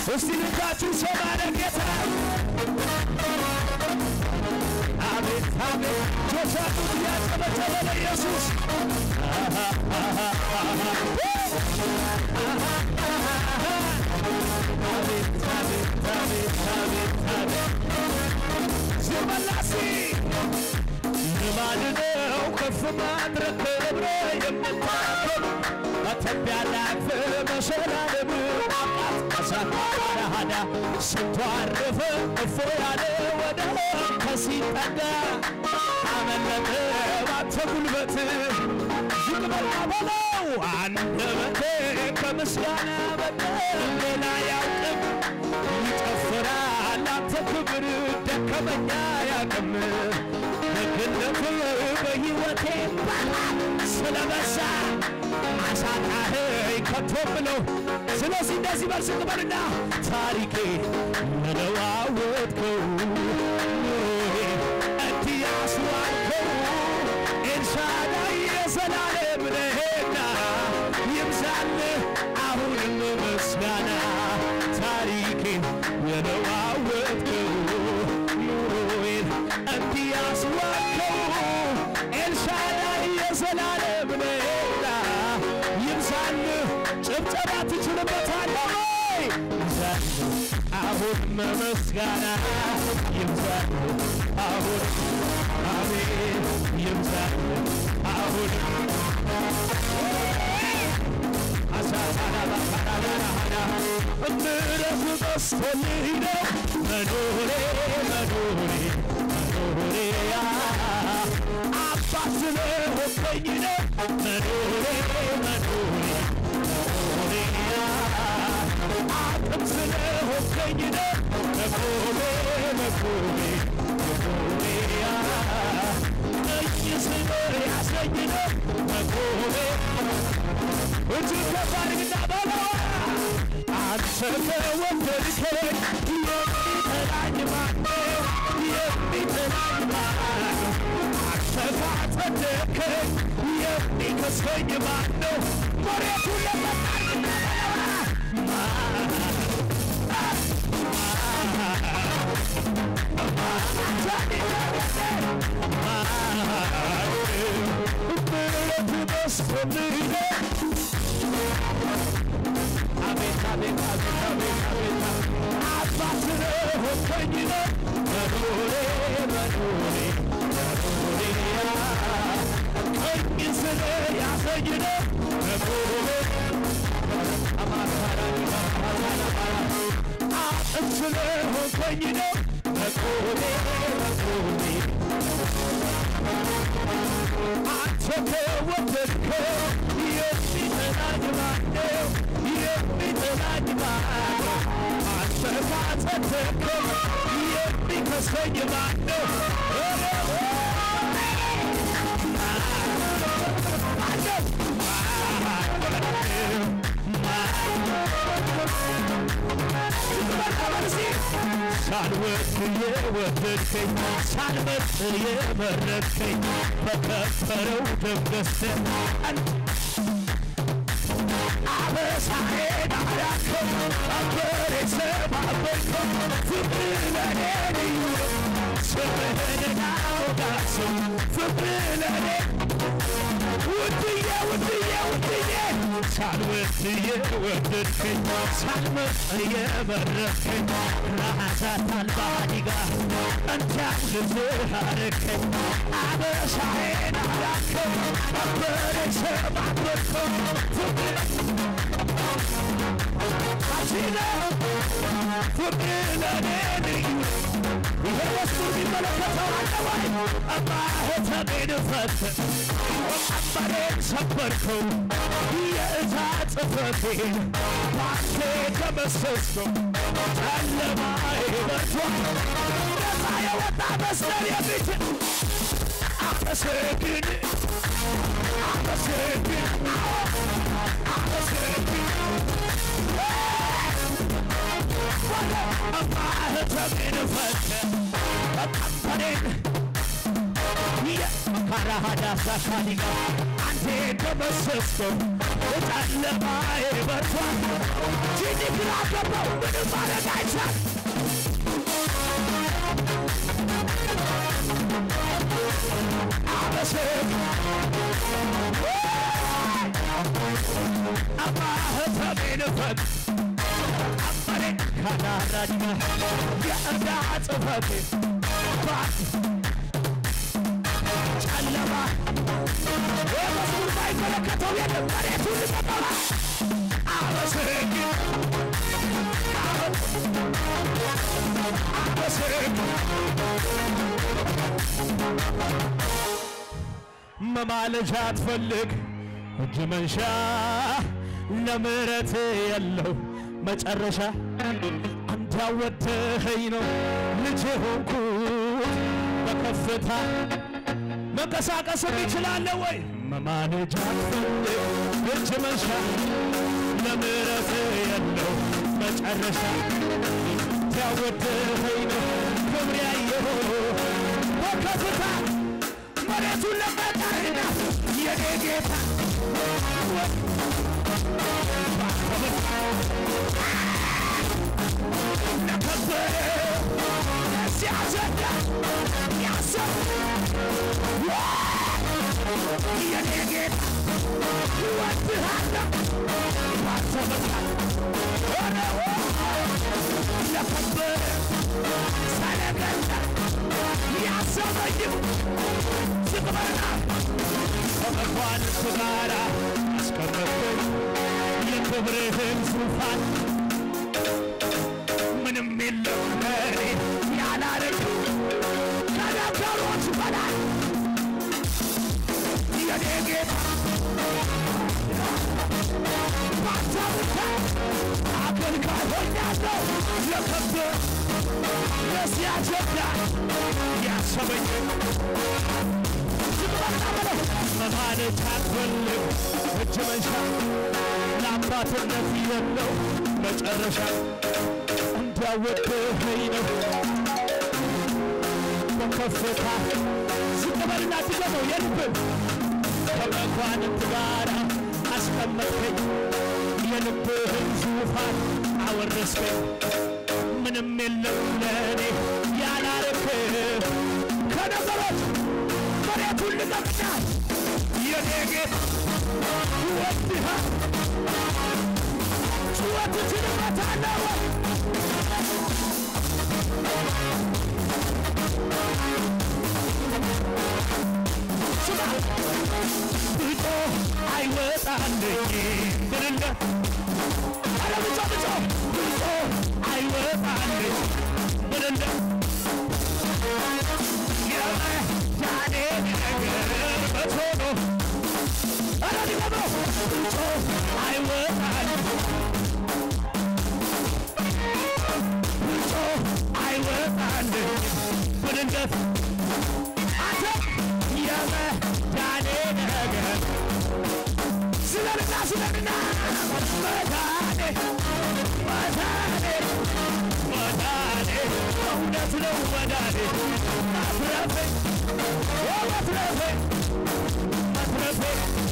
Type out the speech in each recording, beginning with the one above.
እስቲ ልባችሁ ሰማነ ጌታ አቤት አቤት ጆቻችሁ እያጨበጨበ ለኢየሱስ አቤት አቤት አቤት አቤት አቤት ዝመላሲ ልማድ ነው ከፍ ማድረግ ክብረ የምታከብ መተቢያ ላቅፍ መሸላለም አቃት ከሳት ዳሃዳ ስንቱ አረፈ እፎ ያለ ወደ ከሲጠጋ አመለጠ ባንተ ጉልበት ዝቅ በላ በለው አንደበቴ ከምስጋና በቀር ሌላ ያውቅም ይጨፍራል አንተ ክብር ደከመኛ ያቅም ደግነት በሕይወቴ ስለበዛ አሳጣኸኝ ከቶ ብለው ስለዚህ እንደዚህ በል ዝቅ በልና ታሪኬ የለዋወጥከው እንዲህ ያስዋልከው ኤልሻዳይ የዘላለም ነህና ይብዛልህ አሁንም ምስጋና ታሪኬ የለዋወጥከው ኑሮዬን እንዲህ ያስዋልከው ኤልሻዳይ የዘላለም ነህና ይብዛልህ ጭብጨባ ትችልበታለህ ወይ ይብዛልህ አሁንም ምስጋና ይብዛልህ አሁን አሜን ይብዛልህ አሁን ምሕረቱ በዝቶልኝ ነው መኖሬ መኖሬ መኖሬ አባት ስለሆንከኝ ነው መኖሬ መኖሬ መኖሬ አቅም ስለሆንከኝ ነው መቆሜ መቆሜ መቆሜ ቀኝ ስለ ያሰኝ ነው መቆሜ እጅግ ከባድግና በለዋ አንተ ከወደድከኝ የሚጠላኝ ማነው? የሚጠላኝ ማነው? አንተ ካጸደቅከኝ የሚከሰኝ ማነው? መሬቱን ለመጣልና ምሕረቱ በዝቶልኝ ነው አቤት አቤት አቤት አቤት አቤት አባት ስለሆንከኝ ነው መኖሬ መኖሬ መኖሬ ቀኝ ስለ ያሰኝ ነው መኖሬ አጥም ስለሆንከኝ ነው መቆሜ መቆሜ አንተ ከወደድከው የሚጠላኝ ማነው? የሚጠላኝ ማነው? አንተ ካጸደቅከው የሚከሰኝ ማነው? ኧረ ሳልወድ የወደድከኝ ሳልመርጥ የመረጥከኝ በከበረው ደም ገዝተህ አበሳዬን አዳንከው አገሬ ሰባበርከው ፍቅር ለኔ ልዩ ስምህን አወዳሰው ፍቅር ለኔ ውድዬ ውድዬ ውድዬ ሳልወድ የወደድከኝ ሳልመርጥ የመረጥከኝ ራሳት አልባ ዲጋ እንዳው ልብህ አረከኝ አበሳዬን አዳንከው አገሬ ሰባበርከው ፍቅር አሲለ ፍቅር ለኔ ልዩ ይሄ ወስዱ የሚመለከተው አለ ወይ? ማኅተሜን ፈተህ ቀንበሬን ሰበርከው የእዛ ጽሕፈቴን ባንተ ደመሰስከው ጨለማዬ በርቷል ነፃ የወጣ መስቀል የሚችል አመሰግን አመሰግን አመሰግን ማኅተሜን ፈተህ ቀንበሬን የካራሃዳ ሳካሊጋ አንተ ራሴ ደመሰስከው ጨለማዬ በርቷል ጂኒ ግራ ገባው ምንም ማድረግ አይቻል አበስር አባህተሜን ፈት አመሬ ካናራጅና የእርዳ ጽፈቴ ባት ጨለማ የመዝሙር ባይመለከተው የለም መሬቱ ልቀቀላ አበስግ አበስግ መማለጃ አትፈልግ እጅ መንሻ ለምሕረት የለው መጨረሻ አንተ ያወደኸኝ ነው ልጅ ሆንኩ በከፍታ መንቀሳቀስም ይችላለ ወይ መማለጃ አትፈልግ እጅ መንሻ ለምሕረት የለው መጨረሻ አንተ ያወደኸኝ ነው ክብር ያየሁ በከፍታ መሬቱን ለመጣልና የኔ ጌታ ለከበረ ሲያዘዳ ያሰብ የኔ ጌታ ወድሃለሁ ባሰበታል ለከበረ ሰለገላ ያሰበኝም ዝቅበልና ከመኳንንት ጋር አስቀመጥኩኝ የክብርህን ዙፋን ምንም የለም ለእኔ ያላረግ ከነበሮች በላይ የኔ ጌታ ባንተ ምክንያት አገልጋይ ሆኛለሁ ለከብር ለዚህ አጀንዳ ያሰበኝ መማለድ አትፈልግ እጅ መንሻ ለአባትነት የለው መጨረሻ እንዳወድኸኝ ነው በከፍታ ዝቅ በልና ድገመው የልብን ከመኳንንት ጋር አስቀመጥከኝ የልብህን ዙፋን አወረስከኝ ምንም የለም ለእኔ ያላረክ ከነገሮች መሬቱን ልቀቅና የኔ ጌታ ወድሃ ጩኸት ትንመታለወ ስማ ብጮ አይወጣልኝ ብርለ አረ ብጮ ብጮ ብጮ አይወጣልኝ ብርለ የመዳኔ ነገር በቶሎ አረ ሊገባው ብጮ አይወጣልኝ ብጮ አይወጣልኝ ብርለት አንተ የመዳኔ ነገር ስለንና ስለንና መዳኔ መዳኔ መዳኔ እውነት ነው መዳኔ መትረፌ መትረፌ መትረፌ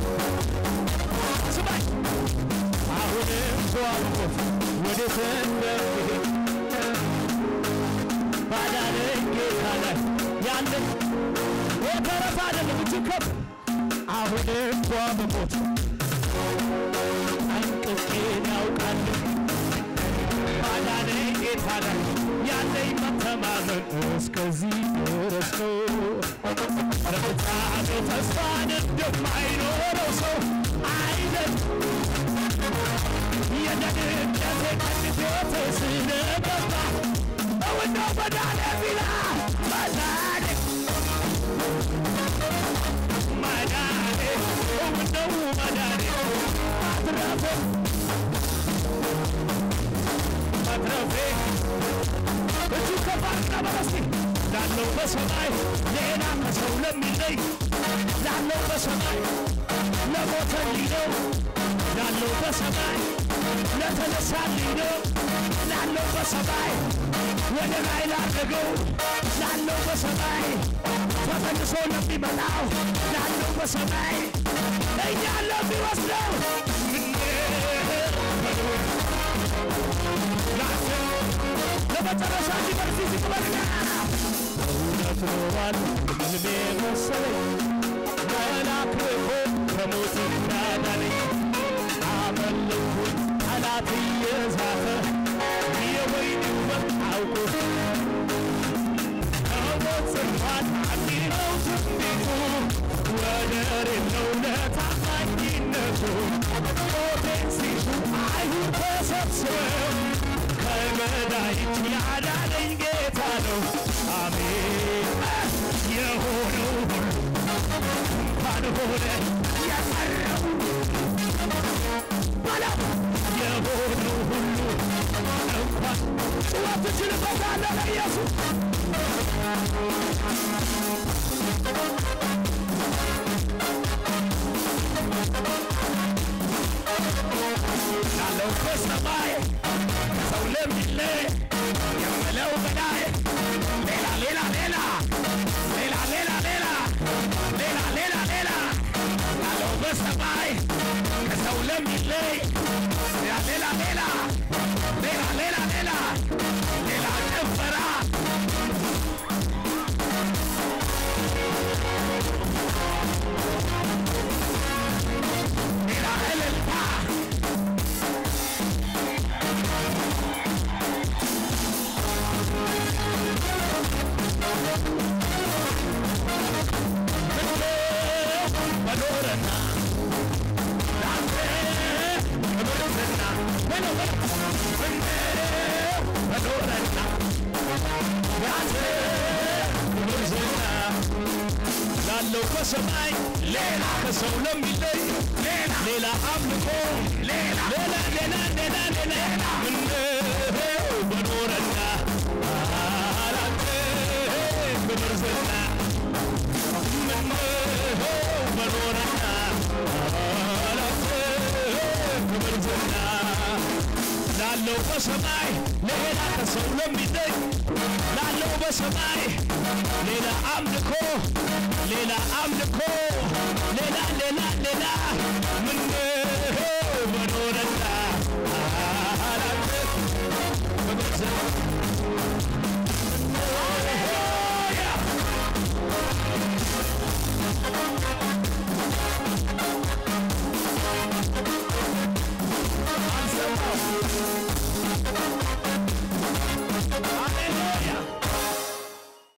ስማኝ አሁንም ተዋልቆት ወዴት እንደምሄድ ባዳነኝ ጌታ ላይ ያለን ወተረፍ አይደለም እጅግ ከፍ አሁንም እንኳ በሞት ጠንቅቄን ያውቃለሁ ባዳነኝ ጌታ ላይ ያለኝ መተማመን እስከዚህ ድረስ ነው። ፍጻሜ ተስፋን እንደማይኖረው ሰው አይደል የደህንነቴ ቀንቤት ስለገባ እውነው መዳኔ ቢላ መዳኔ መዳኔ እውነው መዳኔ ማትረፌ ማትረፌ እጁ ከባድና በረስቲ ላለው በሰማይ ሌላ ከሰው ለሚለይ ላለው በሰማይ ለሞተልኝ ነው ላለው በሰማይ ለተነሳልኝ ነው ላለው በሰማይ ወደ ላይ ላደገው ላለው በሰማይ ተመልሶ ለሚመጣው ላለው በሰማይ እኛ ለሚወስደው ለመጨረሻ ሊበርሲ ሲቅበልና እውነት ኖሯል ህልሜ መሰለኝ መልአክ ልኮ ከሞት እንዳዳነኝ አመለኩት ጠላት እየዛተ የወይን ውበት አውቆ ከሞት ጽፏል አንዲነው ትንቢቱ ወደር የለው ለታማኝነቱ ሞቴን ሲሹ አይሁድ ተሰብስበው ከገዳይ እጅ ያዳነኝ ጌታ ነው አሜን የሆነው ሁሉ እንኳን ሆነ የቀረው በለው የሆነው ሁሉ እንኳን ጩኸት ትችልበታለህ ለኢየሱስ ያለው በሰማይ ሰው ለሚለይ የምለው በላይ ሌላ ሌላ ሌላ ሌላ ሌላ ሌላ ሌላ ሌላ ሌላ ያለው በሰማይ ከሰው ለሚለይ ሌላ ሌላ ሌላ ሌላ ሌላ ሌላ ሌላ ጭፈራ ሌላ እልልታ በኖረና ላንተ ክብርና በኖረ በኖረና ላንተ ክብርና ላለው በሰማይ ሌላ ከሰው ለሚለይ ሌላ ሌላ አምልኮ ሌላ ሌላ ሌላ ሌላ ሌላ ምነው በኖረና ላንተ ክብር ዝና በኖረና ላንተ ክብር ዝና ላለው በሰማይ ሌላ ከሰው ለሚለይ ላለው በሰማይ ሌላ አምልኮ ሌላ አምልኮ ሌላ ሌላ ሌላ ምን በኖረና ላንተ ክብር ዝና ሃሌሉያ አልሰማም